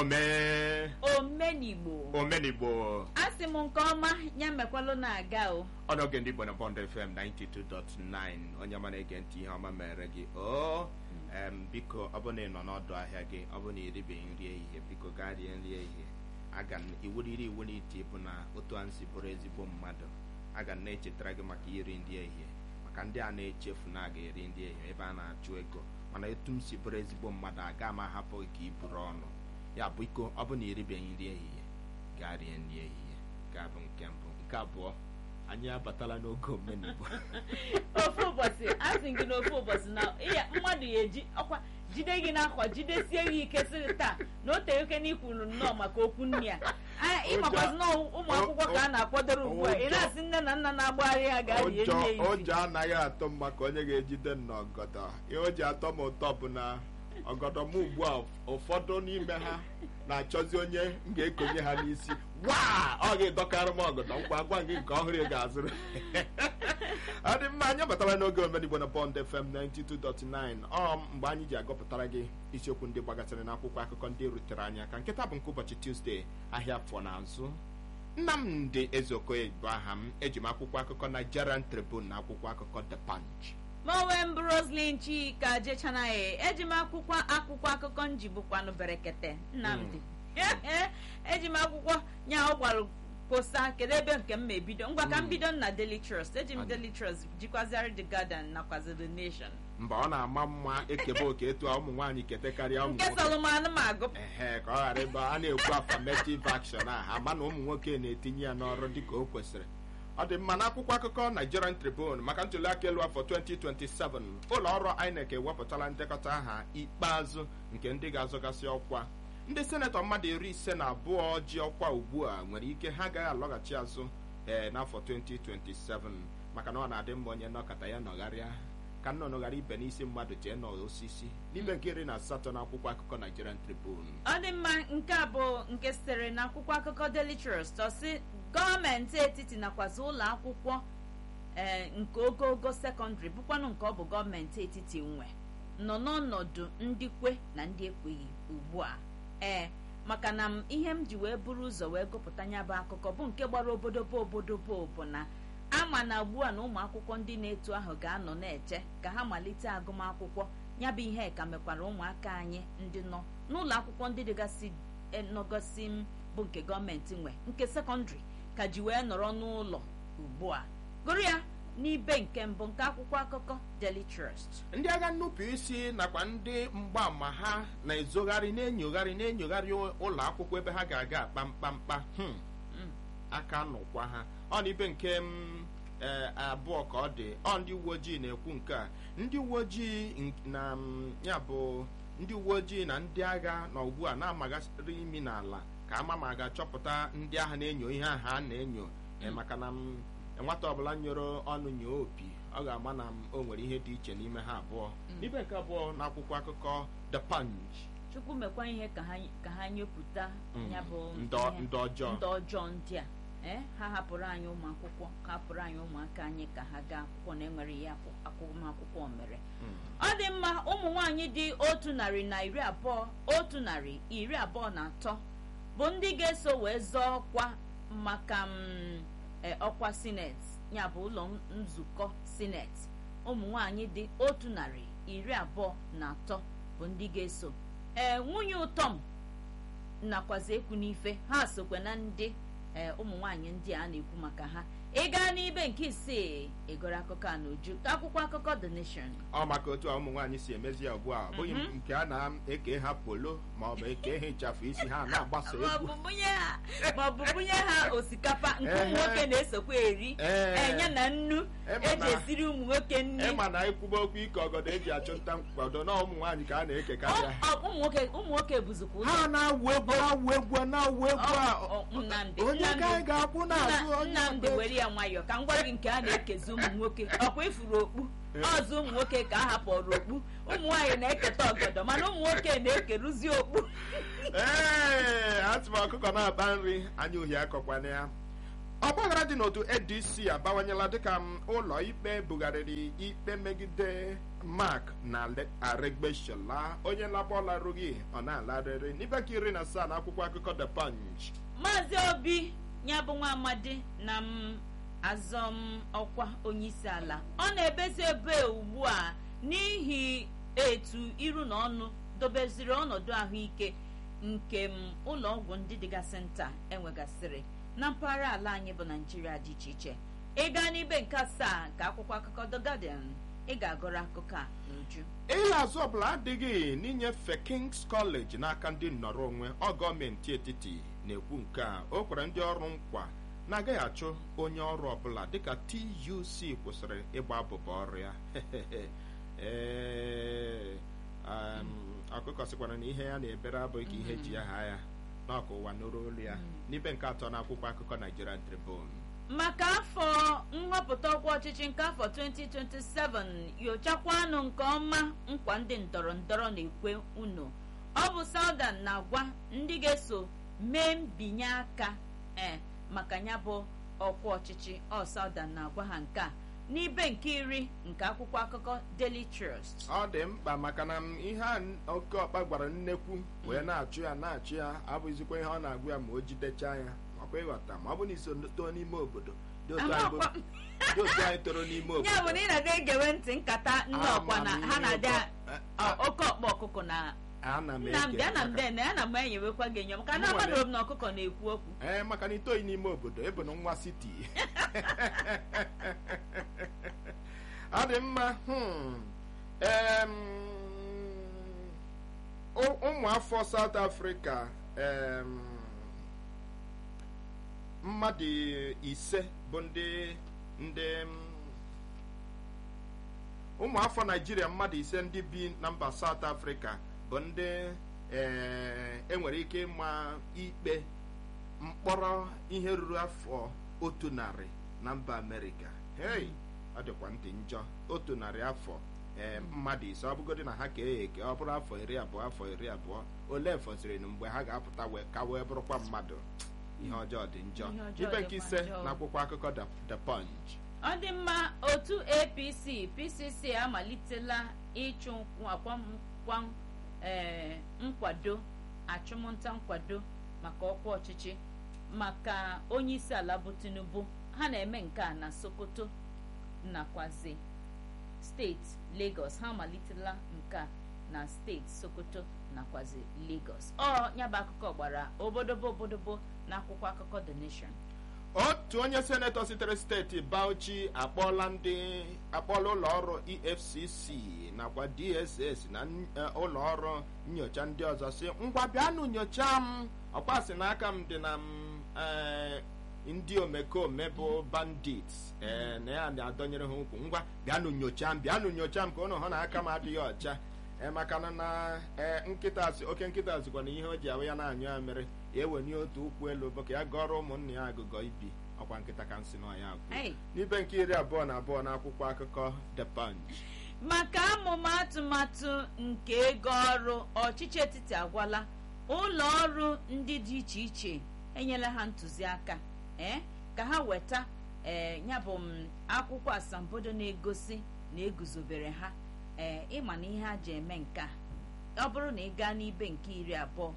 omee omenigbo omenigbo asị m nke ọma ya mekwalụ na-aga o ọnọge ndị igbo na bond fm 92.9 onye ọma na-ege ntị ihe ọma mere gị o em biko ọ bụ na ị nọ n'ọdụ ahịa gị ọ bụ na iribeghị nri ehihie biko gaa rie nri ehihie aga m iwuriri iwu n'iti bụ na otu a nsi bụrụ ezigbo mmadụ aga m na-echetara gị maka iri nri ehihie maka ndị a na-echefu na aga eri nri ehihie ebe a na-achụ ego mana etu m si bụrụ ezigbo mmadụ aga m ahapụ gị ka i buru ọnụ ya bụ iko ọ bụ na iribeghị nri ehihie gaa rie nri ehihie gaa bụ nke mbụ nke abụọ anyị abatala n'oge omenigbo ofu ụbọchị asị gị n'ofu ụbọchị na ịya mmadụ ya eji ọkwa jide gị n'akwa jidesie gị ike sị taa na o tere oke n'ikwuru nnọọ maka okwu nne ya A- ịmakwazi na ụmụ akwụkwọ ka a na-akwadoro ugbu a ị na-asị nne na nna na-agbagharị ha gaa rie ụjọ nne ezi ụjọ anaghị atọ m maka onye ga-ejide m n'ọgọdọ ihe o ji atọ m ụtọ bụ na ọgọdọ m ugbu a ụfọdụ n'ime ha na-achọzi onye m ga-ekonye ha n'isi waa ọ ga-edọkarị m ọgọdọ ngwa gwa gị nke ọhụrụ ị ga-azụrụ ọ dị mma anyị batara n'oge omenigbo na bond fm 92.9 ọ mgbe anyị ji agụpụtara gị isiokwu ndị gbagasịrị n'akwụkwọ akụkọ ndị rutere anyị aka nkịta bụ nke ụbọchị tuzdee ahịa afọ n'azụ nnamdị ezeokoye bụ aha m eji m akwụkwọ akụkọ nigerian tribune na akwụkwọ akụkọ the punch mowe m roslin chika jechanaghị eji m akwụkwọ akwụkwọ akụkọ nji bụkwanụ berekete nnamdị eji m akwụkwọ nya ọ gwara posa kedu ebe nke m ma ebido ngwa ka m bido na daily trust eji m Anyị. daily trust jikwaziri the garden nakwazi the nation mba ọ na-ama mma ekebe oke etu a ụmụ nwaanyị kete karịa ụmụ nke nwoke solomon m agụ ehe ka ọ ghara ebe a na-ekwu affirmative action a ama na ụmụ nwoke na-etinye ya n'ọrụ dịka o kwesịrị ọ dị mma n'akwụkwọ akụkọ Nigerian Tribune maka ntuli aka elu afọ 2027 ụlọ ọrụ INEC ewepụtala ndekọta aha ikpeazụ nke ndị ga-azọgasị ọkwa ndị senetọ mmadụ iri ise na abụọ ji ọkwa ugbu a nwere ike ha agaghị alọghachi azụ ee n'afọ 2027 maka na ọ na-adị mma onye nọkọta ya nọgharịa ka nnụnụ ghara ibe n'isi mmadụ jee n'osisi n'ime nke iri na asatọ n'akwụkwọ akụkọ Nigerian Tribune ọ dị mma nke a bụ nke sitere n'akwụkwọ akụkọ daily trust ọ sị gọọmenti etiti nakwazi ụlọ akwụkwọ ee nke ogogo sekọndịrị bụkwanụ nke ọ bụ gọọmenti etiti nwe nọ n'ọnọdụ ndị kwe na ndị ekweghị ugbu a ee maka na m ihe m ji wee buru ụzọ wee gụpụta ya bụ akụkọ bụ nke gbara obodobo obodobo bụ na ama na ugbu a na ụmụ akwụkwọ ndị na-eto ahụ ga-anọ na-eche ka ha malite agụmakwụkwọ ya bụ ihe ka mekwara ụmụaka anyị ndị nọ n'ụlọ akwụkwọ ndị dịgasị e, nọgasị m bụ nke gọọmenti nwe nke sekọndịrị ka ji wee nọrọ n'ụlọ ugbu a gụrụ ya n'ibe nke mbụ nke akwụkwọ akụkọ Daily Trust ndị agha nnupụ isi nakwa ndị mgbaama ha na-ezogharị na-enyogharị na-enyogharị ụlọ akwụkwọ ebe ha ga-aga akpa mkpamkpa hmm, Mm. aka nụkwa ha ọ na ibe nke m ee, abụọ ka ọ dị ọ ndị uwe ojii na-ekwu nke a ndị uwe ojii n- na m, ya bụ ndị uwe ojii na ndị agha na ugbu a na-amagasịrị imi n'ala ka ama ma a ga-achọpụta ndị agha na-enyo ihe ahụ a na-enyo ee, maka na m, nwata ọbụla nyoro ọnụ nyoo opi ọ ga-ama na m, o nwere ihe dị iche n'ime ha abụọ ibe nke abụọ na akwụkwọ akụkọ the punch chukwu mekwa ihe ka ha ka ha nyepụta Mm. ya bụ Ndọ- ihe- ndị ọjọọ. ndị ọjọọ ndị a ee ha hapụrụ anyị ụmụ akwụkwọ ka hapụrụ anyị ụmụaka anyị ka ha gaa akwụkwọ na enwere ya akwụkwọ mere Mm. ọ dị mma ụmụ nwanyị dị otu narị na iri abụọ otu narị iri abụọ na atọ bụ ndị ga-eso wee zọọ ọkwa maka mm, e, ọkwa sineti ya bụ ụlọ nzukọ sineti ụmụ nwanyị dị otu narị iri abụọ na atọ bụ ndị ga-eso ee nwunye ụtọm nakwazi ekwu n'ife ha sokwe na ndị ee ụmụ nwanyị ndị a na-ekwu maka ha ị gaa n'ibe nke isii ịgụrụ akụkọ a n'uju ka akwụkwọ akụkọ The Nation ọ maka otu a ụmụ nwaanyị si emezi ya ugbu a ọ bụghị Mhm. nke a na-eke ha polo ma ọ bụ eke ha ịchafụ isi ha na-agbasa egwu maọbụ bunye ha maọbụ bunye ha osikapa nke ụmụ Ehe. nwoke na-esokwa eri Ee. enye na nnu Ema eji na- esiri ụmụ nwoke nri ịma na ikwube okwu ike ọgọdọ eji achụ nta mkpado na ụmụ nwaanyị ka a na-ekekarị Ọ- ya ọ- ụmụ nwoke ụmụ nwoke bụzikwa ụzọ ha na-awụ egwu na-awụ egwu na-awụ egwu a Ọ- ọ- Nnamdị onye ka Nnamdị anyị ga-akwụ n'azụ Nna- onye Nnamdị ọbụla were ya nwayọọ ka m gwa gị nke a na-ekezi ụmụ nwoke ọkwa ifuru okpu ọzọ ụmụ nwoke ka a hapụrụ okpu ụmụ nwaanyị na-eketa ọgọdọ mana ụmụ nwoke na-ekeruzi okpu ee atụ m ọkụkọ na-aba nri anya uhie akọkwana ya ọgbaghara dị n'otu adc abawanyela dịka m ụlọ ikpe bugharịrị ikpe megide mark na Le- aregbeshola onye labọlarụghị ọ na-alarịrị n'ibe ka iri na asaa na akwụkwọ akụkọ the punch maazị obi ya bụ nwa amadi na m azọm ọkwa onyeisi ala ọ na-ebezi ebe ugbu a n'ihi etu iru na ọnụ dobeziri ọnọdụ ahụike nke m ụlọ ọgwụ ndị dịgasị nta enwegasịrị na mpaghara ala anyị bụ naijiria dị iche iche ịga n'ibe nke asaa nke akwụkwọ akụkọ the guardian ị ga-agụrụ akụkọ a n'uju ịla azụ ọbụla adịghị n'inyefe kings college n'aka ndị nnọrọ onwe ọ gọọmenti etiti na-ekwu nke a o kwere ndị ọrụ nkwa na-agaghị achụ onye ọrụ ọbụla dịka tuc kwụsịrị ịgba abụba ọrụ ya Ee, um, ọkụkọ sịkwara na ihe ya na-ebere abụghị ka ihe ji aha ya n'ọkụ ụwa nụrụ olu ya n'ibe nke atọ n'akwụkwọ akụkọ Nigerian Tribune maka afọ nhọpụta ọkwa ọchịchị nke afọ 2027 nyochakwanụ nke ọma nkwa ndị ndọrọ ndọrọ na-ekwe unu ọ bụ Southern na-agwa ndị ga-eso mee mbinye aka ee maka ya bụ ọkwa ọchịchị ọ Southern na-agwa ha nke a n'ibe nke iri nke akwụkwọ akụkọ Daily Trust ọ dị mkpa maka na m ihe a oke ọkpa gwara nnekwu wee na-achụ ya na-achụ ya abụghịzikwa ihe ọ na-agwa ya ma o jidechaa ya makwa ịghọta ma ọ bụ na iso too n'ime obodo dị otu anyị bụ- Amakwa- dị otu anyị toro n'ime obodo ya bụ na ị na-aga egewe ntị nkata nne ọkwa na ha na-adị Ama m ihe ọ- oke ọkpa ọkụkọ na ana m nnamdị ege ana m maka- dene ana m enyewekwa gị enyo maka na Mụ nwere- amadoro m na ọkụkọ na-ekwu okwu ee maka na itoyi n'ime obodo ebe na nwa siti ọ dị mma hmm. Em, ụ- ụmụ afọ South Africa em, mmadụ ise bụ ndị ndị mm, ụmụ afọ Naijiria mmadụ ise ndị bi na mba South Africa bụ ndị ee, enwere ike ịma ikpe mkpọrọ ihe ruru afọ otu narị na mba Amerịka hei ọ dịkwa ntị njọ otu narị afọ ee mmadụ ise ọ bụgodị na ha ka eghe eke ọ bụrụ afọ iri abụọ afọ iri abụọ ole fọsịrị na mgbe ha ga-apụta wee ka wee bụrụkwa mmadụ ihe ọjọọ dị njọ Ihe ọjọọ ibe nke dịkwa ise njọ. na akwụkwọ akụkọ The- The Punch ọ dị mma otu apc pcc amalitela ịchụ akwamkwa ee nkwado achụmnta nkwado maka ọkwa ọchịchị maka onye isi ala bụ tinubu ha na-eme nke a na sokoto nakwazi steeti lagos ha amalitela nke a na steeti sokoto nakwazi lagos ọ nyaba akụkọ gbara obodobo obodobo na akwụkwọ akụkọ the nation otu onye senetọ sitere steeti Bauchi akpọọla ndị akpọọla ụlọ ọrụ EFCC nakwa DSS na n- eh, ụlọ ọrụ nyocha ndị ọzọ si ngwa bịanụ nyocha m ọkwasị n'aka m dị na m eh, ndị omekome bụ bandits eh, na ya na-adọnyere ha ụkwụ ngwa bịanụ nyocha m bịanụ nyocha m ka ụnụ hụ na aka m adịghị ọcha ee maka na na ee nkịta si oke nkịta zikwa na ihe o ji ahụ ya na-anyụ ya mere ya ewenye otu ụkwụ elu bụ ka ya gọrọ ụmụnne ya agụgọ ibi ọkwa nkịta ka nsị n'ọya akwụ Hey. n'ibe nke iri abụọ na abụọ n'akwụkwọ akụkọ The Punch maka amụma atụmatụ nke ego ọrụ ọchịchị etiti agwala ụlọ ọrụ ndị dị iche iche enyela ha ntụziaka ee ka ha weta ee ya bụ m akwụkwọ asambodo na-egosi na eguzobere ha ee ịma na ihe ha ji eme nke a ọ bụrụ na ị gaa n'ibe nke iri abụọ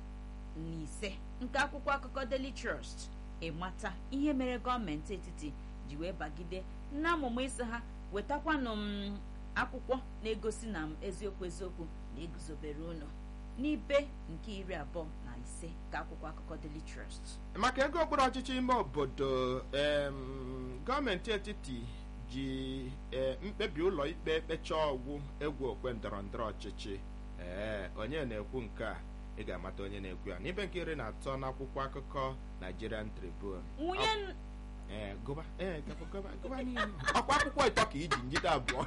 na ise nke akwụkwọ akụkọ Daily Trust ịmata ihe mere gọọmenti etiti ji wee bagide n'amụma isi ha wetakwanụ m akwụkwọ na-egosi na m eziokwu eziokwu na eguzobere ụlọ n'ibe nke iri abụọ na ise ka akwụkwọ akụkọ Daily Trust maka ego okpuru ọchịchị ime obodo em, gọọmenti etiti ji eh, mkpebi ụlọ ikpe kpechaa ọgwụ egwu okwe ndọrọ ndọrọ ọchịchị ee onye na-ekwu nke a ị ga-amata onye na-ekwu ya n'ibe nke iri na atọ n'akwụkwọ akụkọ Nigerian Tribune nwunye n- ee gụba ee gụba gụba gụba n'ihu ọkwa akwụkwọ ịtọ ka iji njide abụọ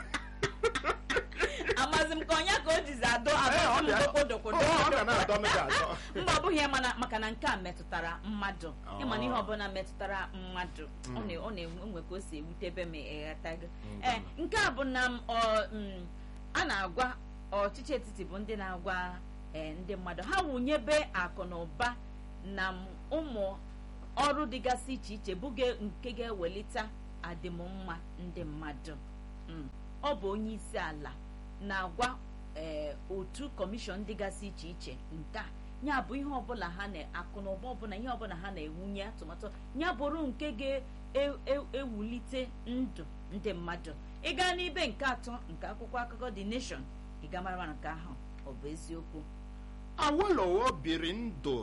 amazi m ka ọnya ka o jizi adọ Ee, ọ adọ dị- dokodokodo ọ- ọ ga na-adọ m ga-adọ mba ọ bụghị ya mana maka na nke a metụtara mmadụ Oh. ịma na ihe ọbụla metụtara mmadụ ọ na- ọ na-enwe ka o si ewutebe m ịghọtago Mm. ee nke a bụ na m, ọ, mm, a na-agwa ọchịchị etiti bụ ndị na-agwa ee, ndị mmadụ ha wụnyebe akụ na ụba na m, ụmụ ọrụ dịgasị iche iche bụge nke ga-ewelite adịmmma ndị mmadụ Mm. ọ bụ onye isi ala na-agwa ee otu kọmishọn dịgasị iche iche nke a ya bụ ihe ọbụla ha na-akụ na ụba ọbụla ihe ọbụla ha na-ewunye atụmatụ ya bụrụ nke ga-ewulite ndụ ndị mmadụ ịga n'ibe nke atọ nke akwụkwọ akụkọ The Nation ịga mara nke ahụ ọ bụ eziokwu Awolowo biri ndụ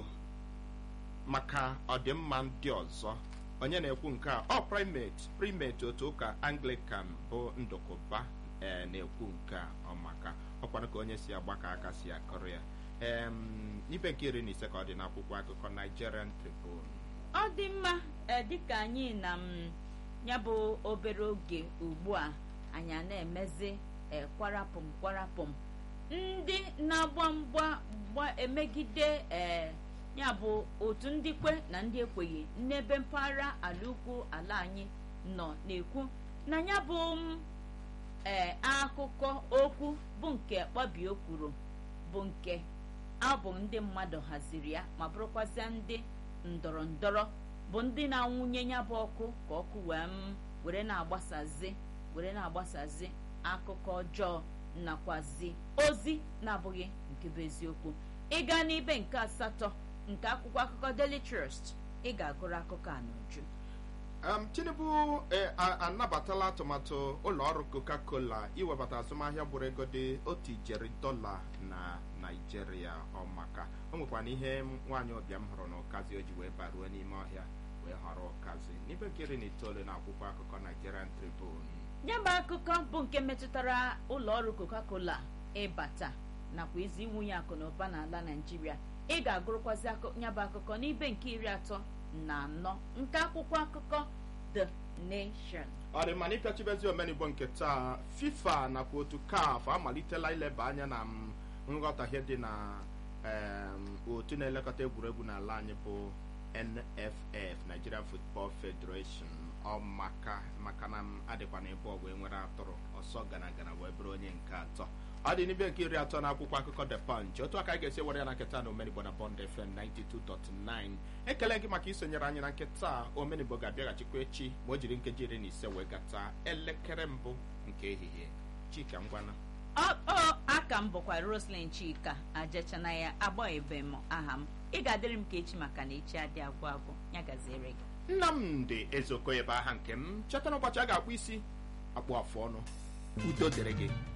maka ọdịmma ndị ọzọ onye na-ekwu nke a ọ primate primate otu ụka Anglican bụ ndụkụba ee na-ekwu nke a ọ maka ọkwanụ ka onye si agbaka aka si akọrọ ya em ibe nke iri na ise ka ọ dị n'akwụkwọ akụkọ Nigerian Tribune ọ dị mma ee dịka anyị na m ya bụ obere oge ugbu a anyị a na-emezi ee kwarapụm kwarapụm ndị na-agba mgba gba emegide ee ya bụ otu ndị kwe na ndị ekweghị n'ebe mpaghara ala ukwu ala anyị nọ na-ekwu na ya bụ m ee akụkọ okwu bụ nke kpabio kwuru bụ nke abụ ndị mmadụ haziri ya ma bụrụkwazịa ndị ndọrọ ndọrọ bụ ndị na-anwụnye ya bụ ọkụ ka ọkụ wee m were na-agbasazi were na-agbasazi akụkọ ọjọọ nakwazi ozi na-abụghị nke bụ eziokwu ịga n'ibe nke asatọ nke akwụkwọ akụkọ Daily Trust ị ga-agụrụ akụkọ a n'uju um, Tinubu eh, a- anabatala atụmatụ ụlọ ọrụ Coca-Cola iwebata azụmahịa bụrụ ego dị otu ijeri dọla na Naijiria ọ maka o nwekwana ihe nwaanyị ọbịa m hụrụ n'ụkazi o ji wee baruo n'ime ọhịa wee họrọ ụkazi n'ibe nke iri na itoolu na akwụkwọ akụkọ Nigerian Tribune ya bụ akụkọ bụ nke metụtara ụlọ ọrụ Coca-Cola ịbata nakwa izi inwunye akụ na ụba n'ala Naịjirịa ị ga-agụrụkwazi akụ- ya bụ akụkọ n'ibe nke iri atọ na anọ nke akwụkwọ akụkọ The Nation ọ dị mma na ịpịachibezi omenigbo nke taa FIFA nakwa otu CAF amalitela ileba anya na m, nghọtahie dị na em, otu na-elekọta egwuregwu n'ala anyị bụ NFF Nigerian Football Federation ọ maka maka na m adịkwa na ebe ọgwụ enwere atụrụ ọsọ gana gana wee bụrụ onye nke atọ ọ dị n'ibe nke iri atọ n'akwụkwọ akụkọ The Punch otu aka anyị ga-esi were ya na nketa na omenigbo na Bond FM 92.9 ekele gị maka isonyere anyị na nketa omenigbo ga-abịaghachikwa echi ma o jiri nkeji iri na ise wee gata elekere mbụ nke ehihie chika ngwana ọ ọ aka m bụkwa Roslyn Chika ajechana ya agbaghebe m aha m ị ga-adịrị m ka echi maka na echi adị agwụ agwụ ya gaziere gị nnamdị ezeokoye bụ aha nke m cheta n'ụbọchị a ga-akpụ isi akpụ afụ ọnụ udo dịrị gị